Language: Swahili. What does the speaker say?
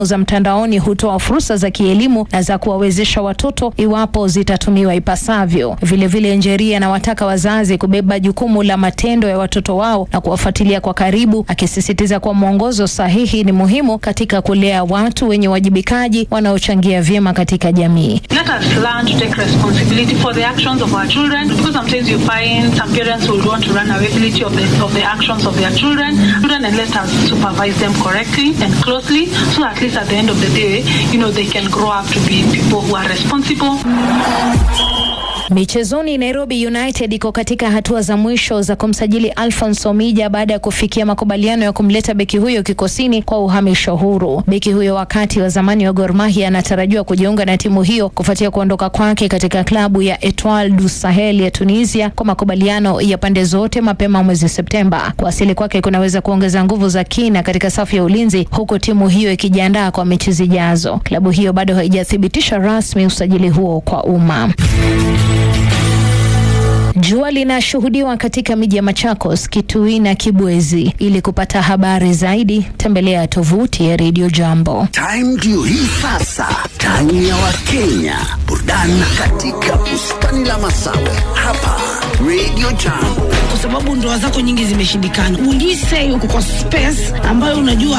za mtandaoni hutoa fursa za kielimu na za kuwawezesha watoto iwapo zitatumiwa ipasavyo. Vilevile, Njeri anawataka wazazi kubeba jukumu la matendo ya watoto wao na kuwafuatilia kwa karibu, akisisitiza kuwa mwongozo sahihi ni muhimu katika kulea watu wenye uwajibikaji wanaochangia vyema katika jamii. Let us learn to take responsibility for the actions of our children because sometimes you find some parents will want to run away of the, of the actions of their children. Children and let us supervise them correctly and closely so at least at the end of the day, you know, they can grow up to be people who are responsible. Michezoni, Nairobi United iko katika hatua za mwisho za kumsajili Alphonse Omija baada ya kufikia makubaliano ya kumleta beki huyo kikosini kwa uhamisho huru. Beki huyo wakati wa zamani wa Gor Mahia anatarajiwa kujiunga na timu hiyo kufuatia kuondoka kwake katika klabu ya Etoile du Sahel ya Tunisia kwa makubaliano ya pande zote mapema mwezi Septemba. Kuwasili kwake kunaweza kuongeza nguvu za kina katika safu ya ulinzi, huku timu hiyo ikijiandaa kwa mechi zijazo. Klabu hiyo bado haijathibitisha rasmi usajili huo kwa umma. Jua linashuhudiwa katika miji ya Machakos, Kitui na Kibwezi. Ili kupata habari zaidi, tembelea tovuti ya Radio Jambo. Time ndio hii sasa, time ya Wakenya, burudani katika bustani la Masawe hapa Radio Jambo. kwa sababu ndoa zako nyingi zimeshindikana. Will you say uko kwa space ambayo unajua